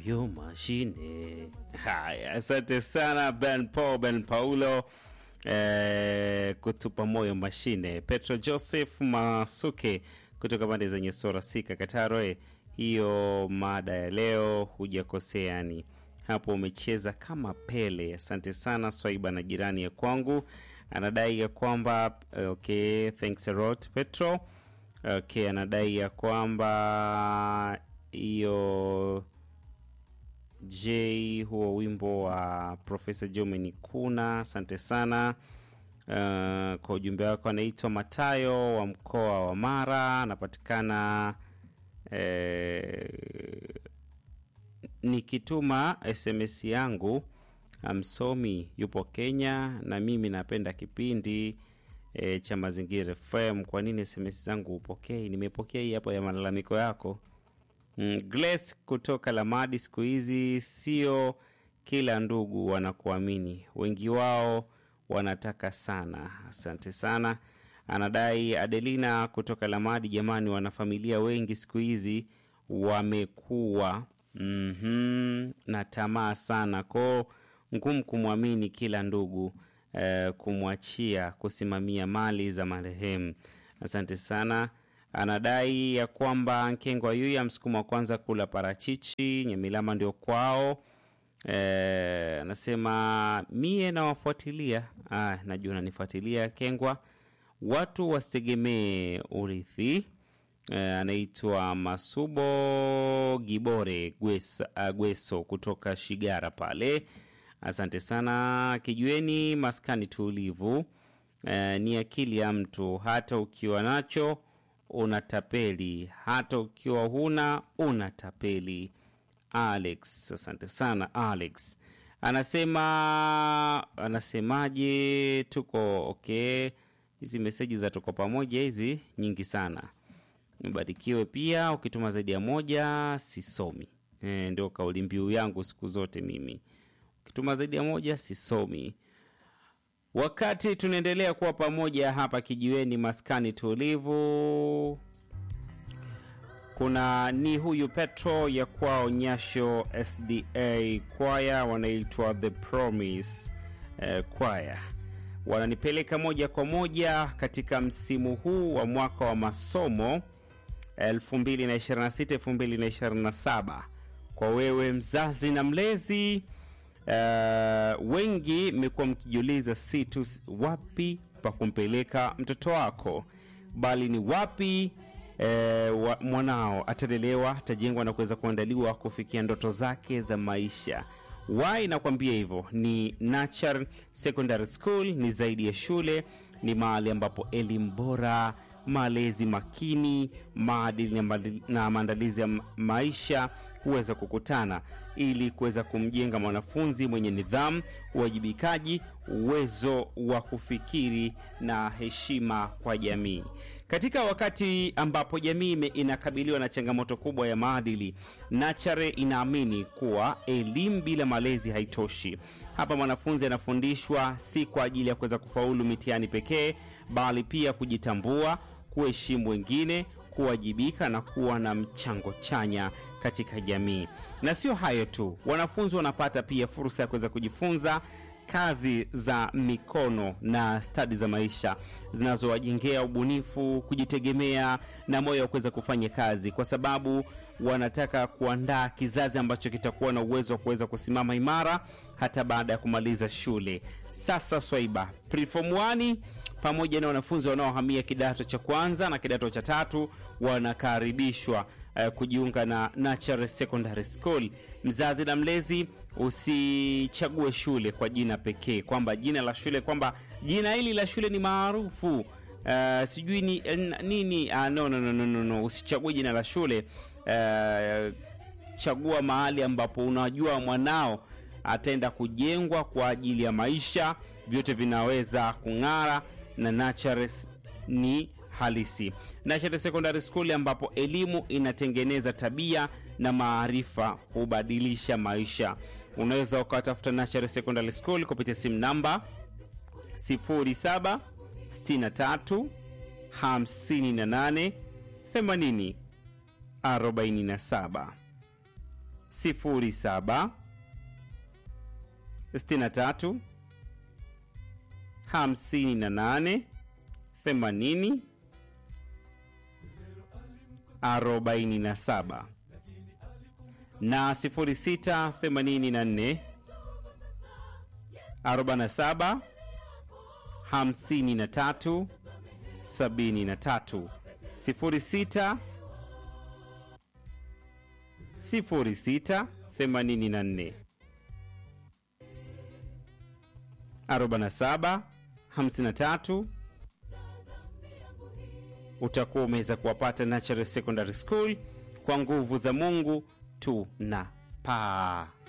moyo mashine. Haya, asante sana Ben Paul, Ben Paulo eh, kutupa moyo mashine. Petro Joseph Masuke kutoka pande zenye sora sika Kataroe, hiyo mada ya leo hujakosea, yani hapo umecheza kama Pele. Asante sana Swaiba na jirani ya kwangu anadai ya kwamba okay, thanks a lot Petro. Okay, anadai ya kwamba hiyo J huo wimbo wa Profesa Jomeni Kuna, asante sana uh, kwa ujumbe wako. Anaitwa Matayo wa mkoa wa Mara, anapatikana eh, nikituma SMS yangu msomi yupo Kenya na mimi napenda kipindi e, cha Mazingira FM. Kwa nini SMS zangu upokei? Nimepokea hii hapo ya malalamiko yako. Mm, Glace kutoka Lamadi, siku hizi sio kila ndugu wanakuamini, wengi wao wanataka sana. Asante sana. Anadai Adelina kutoka Lamadi, jamani, wanafamilia wengi siku hizi wamekuwa mm na tamaa sana koo ngumu kumwamini kila ndugu eh, kumwachia kusimamia mali za marehemu. Asante sana. Anadai ya kwamba Nkengwa Yuya msukumo wa kwanza kula parachichi Nyamilama ndio kwao. Eh, anasema mie nawafuatilia. Ah, najua nanifuatilia Kengwa. Watu wasitegemee urithi. Eh, anaitwa Masubo Gibore Gwesa, uh, Gweso kutoka Shigara pale. Asante sana. Kijueni maskani tulivu. Eh, ni akili ya mtu, hata ukiwa nacho unatapeli, hata ukiwa huna unatapeli. Alex, asante sana Alex. Anasema anasemaje? Tuko okay. Hizi meseji za tuko pamoja hizi nyingi sana. Mbarikiwe pia, ukituma zaidi ya moja sisomi. E, ndio kauli mbiu yangu siku zote mimi ukituma zaidi ya moja sisomi. Wakati tunaendelea kuwa pamoja hapa kijiweni, maskani tulivu, kuna ni huyu Petro ya kwao Nyasho SDA kwaya wanaitwa The Promise eh, kwaya wananipeleka moja kwa moja katika msimu huu wa mwaka wa masomo 2026 2027 kwa wewe mzazi na mlezi uh, wengi mmekuwa mkijiuliza si tu wapi pa kumpeleka mtoto wako bali ni wapi eh, wa, mwanao atalelewa atajengwa na kuweza kuandaliwa kufikia ndoto zake za maisha why nakwambia hivyo ni Natural Secondary School ni zaidi ya shule ni mahali ambapo elimu bora malezi makini maadili na maadili- na maandalizi ya ma- maisha huweza kukutana ili kuweza kumjenga mwanafunzi mwenye nidhamu uwajibikaji uwezo wa kufikiri na heshima kwa jamii katika wakati ambapo jamii ime- inakabiliwa na changamoto kubwa ya maadili nachare inaamini kuwa elimu bila malezi haitoshi hapa mwanafunzi anafundishwa si kwa ajili ya kuweza kufaulu mitihani pekee bali pia kujitambua kuheshimu wengine kuwajibika na kuwa na mchango chanya katika jamii na sio hayo tu wanafunzi wanapata pia fursa ya kuweza kujifunza kazi za mikono na stadi za maisha zinazowajengea ubunifu kujitegemea na moyo wa kuweza kufanya kazi kwa sababu wanataka kuandaa kizazi ambacho kitakuwa na uwezo wa kuweza kusimama imara hata baada ya kumaliza shule sasa swaiba preform 1 pamoja na wanafunzi wanaohamia kidato cha kwanza na kidato cha tatu wanakaribishwa uh, kujiunga na Natural Secondary School. Mzazi na mlezi, usichague shule kwa jina pekee, kwamba jina la shule kwamba jina hili la shule ni maarufu uh, sijui ni n- nini. Uh, no, no, no, no, no, no. Usichague jina la shule uh, chagua mahali ambapo unajua mwanao ataenda kujengwa kwa ajili ya maisha, vyote vinaweza kung'ara na Natures ni halisi. Natures Secondary School ambapo elimu inatengeneza tabia na maarifa hubadilisha maisha. Unaweza ukawatafuta Natures Secondary School kupitia simu namba 07 63 58 80 47 07 63 58 80 47 na 06 84 47 53 73 06 06 84 47 53 utakuwa umeweza kuwapata Natural Secondary School. Kwa nguvu za Mungu tunapaa.